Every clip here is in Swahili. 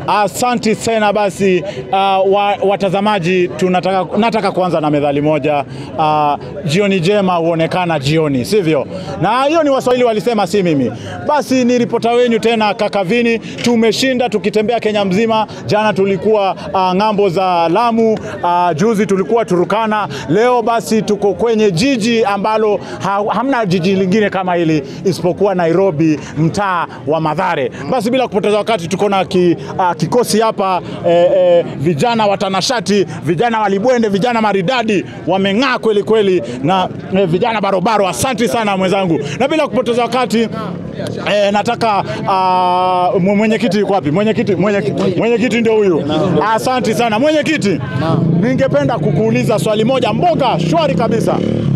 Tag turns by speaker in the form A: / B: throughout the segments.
A: Asanti sana basi uh, wa, watazamaji tunataka, nataka kuanza na methali moja uh, jioni jema huonekana jioni, sivyo? Na hiyo ni Waswahili walisema, si mimi. Basi ni ripota wenyu tena Kakavini. Tumeshinda tukitembea Kenya mzima. Jana tulikuwa uh, ng'ambo za Lamu, uh, juzi tulikuwa Turukana, leo basi tuko kwenye jiji ambalo ha, hamna jiji lingine kama hili isipokuwa Nairobi, mtaa wa Madhare. Basi bila kupoteza wakati tuko na ki, uh, kikosi hapa eh, eh, vijana watanashati, vijana walibwende, vijana maridadi, wameng'aa kweli kweli na eh, vijana barobaro. Asante sana mwenzangu, na bila kupoteza wakati eh, nataka uh, mwenyekiti yuko wapi? Mwenyekiti mwenyekiti mwenyekiti ndio huyu. Asante sana mwenyekiti, ningependa kukuuliza swali moja mboga shwari kabisa.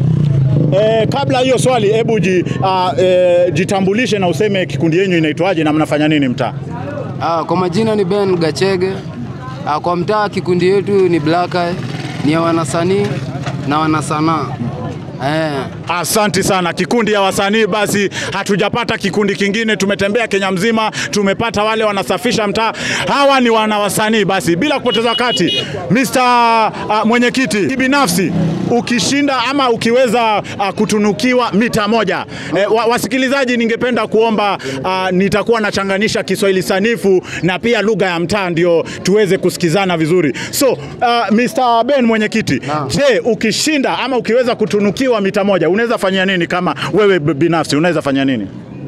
A: E, kabla hiyo swali, hebu ji, uh, e, jitambulishe na useme kikundi yenyu inaitwaje na mnafanya nini mtaa?
B: Ah, kwa majina ni Ben Gachege. Ah, kwa mtaa kikundi yetu ni Black Eye, ni ya wanasanii na wanasanaa. Eh,
A: Asanti sana kikundi ya wasanii. Basi hatujapata kikundi kingine, tumetembea Kenya mzima, tumepata wale wanasafisha mtaa. Hawa ni wana wasanii. Basi bila kupoteza wakati, Mr. uh, mwenyekiti, kibinafsi ukishinda ama ukiweza uh, kutunukiwa mita moja eh, wa, wasikilizaji, ningependa kuomba uh, nitakuwa nachanganisha Kiswahili sanifu na pia lugha ya mtaa ndio tuweze kusikizana vizuri. So uh, Mr. Ben mwenyekiti, je, ukishinda ama ukiweza kutunukiwa mita moja unaweza fanyia nini? Kama wewe b- binafsi unaweza fanya nini?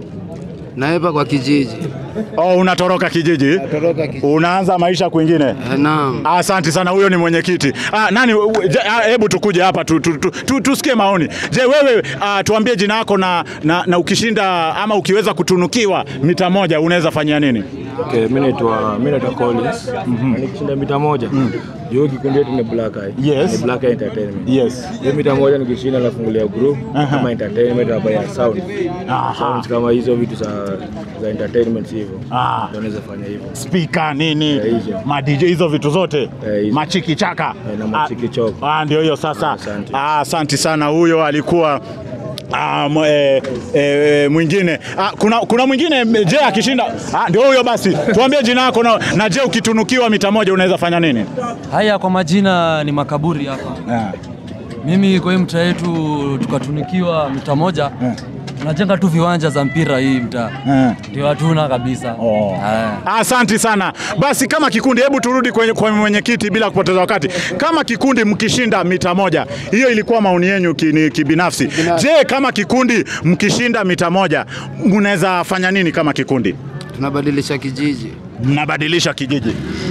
B: naepa kwa kijiji.
A: Oh, unatoroka kijiji,
B: Toroka kijiji.
A: unaanza maisha kwingine.
B: Eh, naam.
A: Asante sana, huyo ni mwenyekiti. Ah, nani? u- u- je, ah, Hebu tukuje hapa tu, tu, tu, tu, tusikie maoni. Je, wewe ah, tuambie jina lako na, na, na ukishinda ama ukiweza kutunukiwa mita moja unaweza fanyia nini?
C: Okay, mimi naitwa mimi naitwa Collins. Na Nikishinda mita moja. Hiyo kikundi yetu ni Black Eye.
A: Yes.
C: Ni Black Eye Entertainment.
A: Yes.
C: Hiyo mita moja nikishinda nafungulia group
A: Aha.
C: kama entertainment hapa ya sound.
A: Aha.
C: Sounds kama hizo vitu za za entertainment hivyo.
A: Ah.
C: Ndio naweza fanya hivyo.
A: Spika nini,
C: Eh, hizo.
A: ma DJ hizo vitu zote
C: Eh, hizo.
A: machiki chaka
C: Eh, na machiki choko.
A: Ah, ndio hiyo sasa.
C: Asante.
A: Ah, Asante sana, huyo alikuwa Ah, mw- eh, eh, mwingine ah, kuna, kuna mwingine m- je akishinda ah, ndio huyo basi tuambie jina lako na, na je ukitunukiwa mita moja unaweza fanya nini
D: Haya, kwa majina ni makaburi hapa.
A: yeah.
D: Mimi kwa hii mtaa yetu tukatunikiwa mtaa moja
A: Eh.
D: tunajenga tu viwanja za mpira hii mtaa
A: Eh.
D: ndio hatuna kabisa.
A: Oh.
D: Eh.
A: Asante sana. Basi kama kikundi, hebu turudi kwenye kwa mwenyekiti bila kupoteza wakati. Kama kikundi mkishinda mita moja, hiyo ilikuwa maoni yenu ki- kibinafsi. Je, kama kikundi mkishinda mita moja, mnaweza fanya nini kama kikundi?
B: Tunabadilisha kijiji.
A: mnabadilisha kijiji.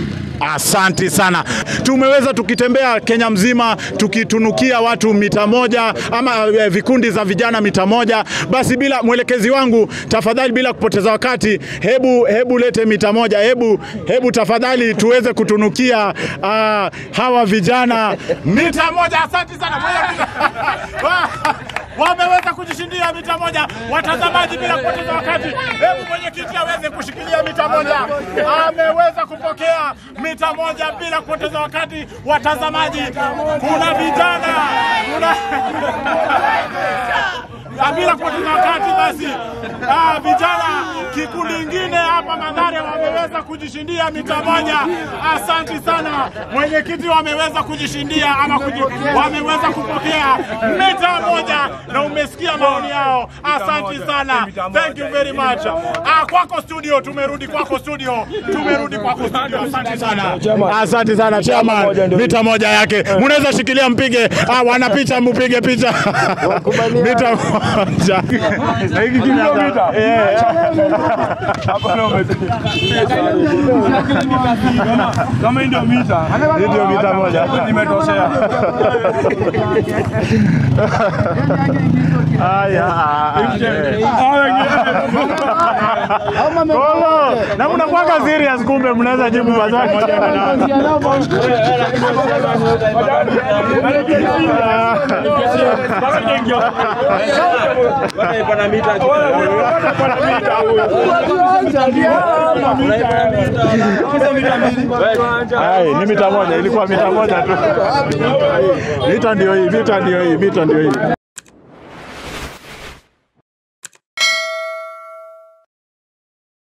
A: Asanti sana. Tumeweza tukitembea Kenya mzima tukitunukia watu mita moja ama eh, vikundi za vijana mita moja. Basi bila mwelekezi wangu, tafadhali, bila kupoteza wakati, hebu hebu lete mita moja, hebu hebu tafadhali tuweze kutunukia ah, hawa vijana mita moja. Asante sana wameweza kujishindia mita moja. Watazamaji, bila kupoteza wakati, hebu mwenyekiti aweze kushikilia mita moja. Ameweza kupokea mita moja bila kupoteza wakati. Watazamaji, kuna vijana kuna Ah, bila kupoteza wakati basi, ah, vijana kikundi ingine hapa Mathare wameweza kujishindia mita moja. Asanti sana mwenyekiti, wameweza kujishindia ama kuji, wameweza kupokea mita moja, na umesikia maoni yao. Asanti sana, thank you very much. Ah, kwako studio, tumerudi kwako studio, tumerudi kwako studio. Asante sana, asante sana chairman, mita moja yake mnaweza shikilia, mpige ah, wana picha, mpige picha mita moja na hiki kinata eh
C: Kama ndio mita.
A: Hii ndio mita moja.
C: Nimetoshea.
A: Haya. Kolo, na mnakuwaga serious kumbe mnaweza jibu maswali. Hai, ni mita moja, ilikuwa mita moja tu. Mita ndio hii, mita ndio hii, mita ndio hii.